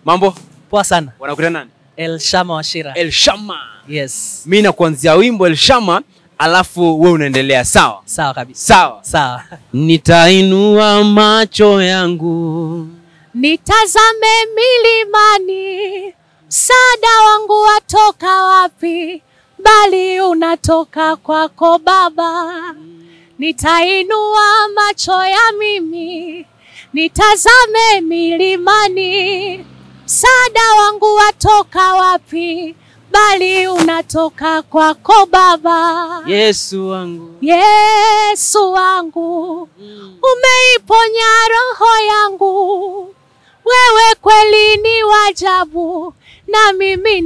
Mambo? Poa sana. Wanakuita nani? El Shama Washira. El Shama. Yes. Mimi nakuanzia wimbo El Shama, alafu wewe unaendelea, sawa? Sawa kabisa. Sawa. Sawa. Nitainua macho yangu Nitazame milimani, msaada wangu watoka wapi? Bali unatoka kwako Baba. Nitainua macho ya mimi, nitazame milimani, msaada wangu watoka wapi? Bali unatoka kwako Baba. Yesu wangu. Yesu wangu, umeiponya roho yangu. Wewe kweli ni wajabu, na mimi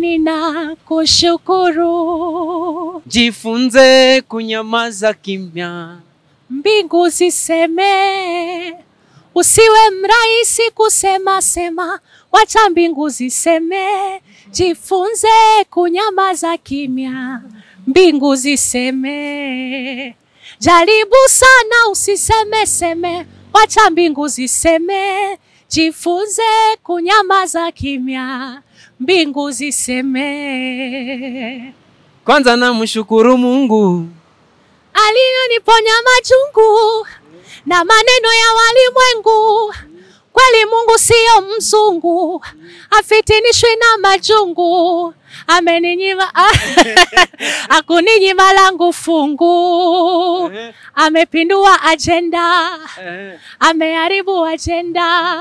ninakushukuru. Jifunze kunyamaza kimya. Mbingu ziseme, usiwe mrahisi kusema sema, wacha mbingu ziseme. Jifunze kunyamaza kimya, mbingu ziseme. Jaribu sana usiseme seme, wacha mbingu ziseme. Jifunze kunyamaza kimya, mbingu ziseme. Kwanza namshukuru Mungu aliyoniponya majungu na maneno ya walimwengu. Kweli Mungu siyo mzungu, afitinishwi na majungu. Ameninyima akuninyima langu fungu, amepindua ajenda, ameharibu ajenda.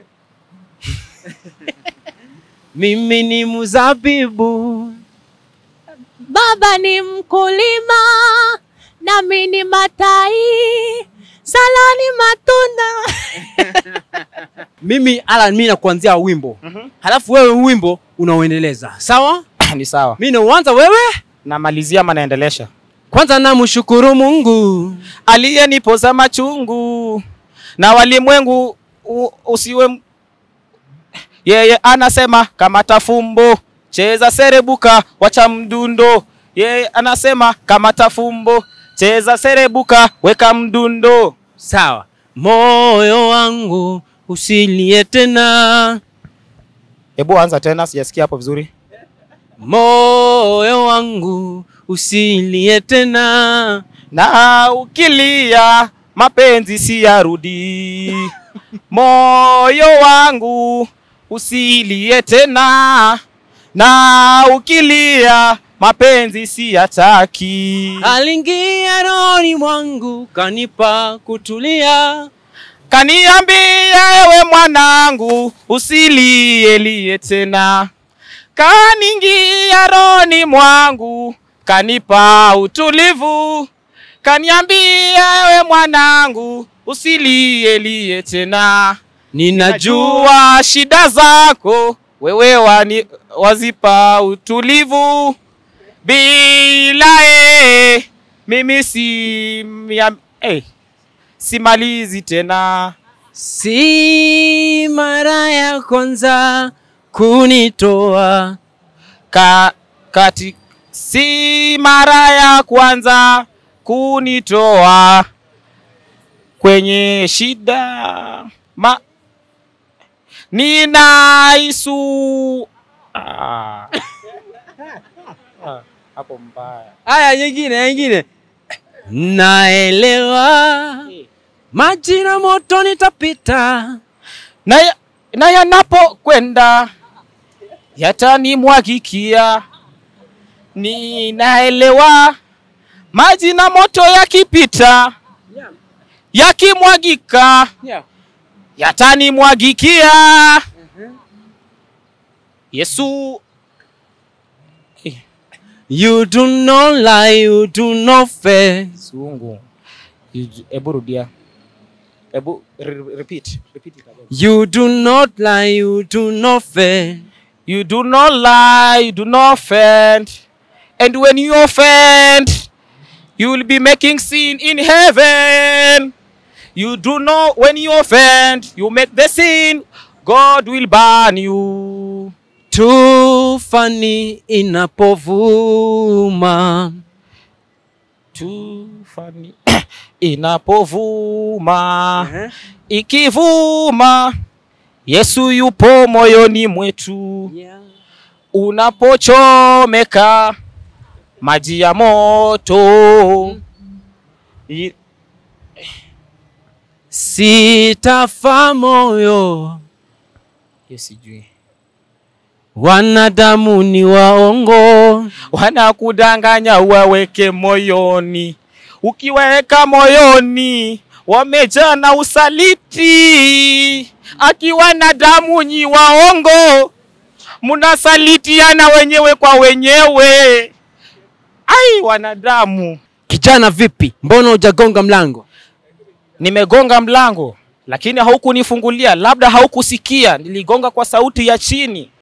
mimi ni mzabibu Baba ni mkulima, nami ni matai, salani matunda. mimi ala mimi nakuanzia wimbo halafu wewe wimbo unaoendeleza sawa ni sawa. mimi nauanza wewe Namalizia ama naendelesha? kwanza namshukuru mungu Aliyenipoza machungu na walimwengu u- usiwe m- yeye anasema kamata fumbo, cheza serebuka, wacha mdundo. Yeye anasema kamata fumbo, cheza serebuka, weka mdundo. sawa moyo wangu usilie tena Hebu anza tena, sijasikia hapo vizuri. moyo wangu usilie tena na ukilia mapenzi si yarudi. Moyo wangu usilie tena, na ukilia mapenzi si yataki. aliingia rohoni mwangu kanipa kutulia Kaniambia ewe mwanangu, usilielie tena. Kaniingia rohoni mwangu, kanipa utulivu. Kaniambia ewe mwanangu, usilielie tena. ninajua Najua shida zako wewe wani, wazipa utulivu. Bila e, mimi si mia, eh, simalizi tena. si mara ya kwanza kunitoa Ka, kati, si mara ya kwanza kunitoa kwenye shida ma, ninaisu ah. Ah, hapo mbaya Haya, nyingine nyingine. Naelewa maji na moto nitapita, na, ya- na yanapokwenda yatanimwagikia. Ninaelewa maji na moto yakipita, yakimwagika yatanimwagikia. Yesu you do not lie, you do not fail. Sungu. Ebu rudia. Ebu re- repeat. Repeat it again. You do not lie, you do not fail. You do not lie, you do not offend. And when you offend, you will be making sin in heaven. You do not, when you offend, you make the sin, God will burn you. Tufani inapovuma Tufani inapovuma, ikivuma Yesu yupo moyoni mwetu. Unapochomeka maji ya moto. I- Sitafa moyo, Hiyo sijui. wanadamu ni waongo. wanakudanganya uwaweke moyoni. Ukiweka moyoni, wamejaa na usaliti. Akiwa na damu nyi waongo, mnasalitiana wenyewe kwa wenyewe. Ai, wanadamu. Kijana vipi, mbona hujagonga mlango? Nimegonga mlango lakini haukunifungulia, labda haukusikia. Niligonga kwa sauti ya chini.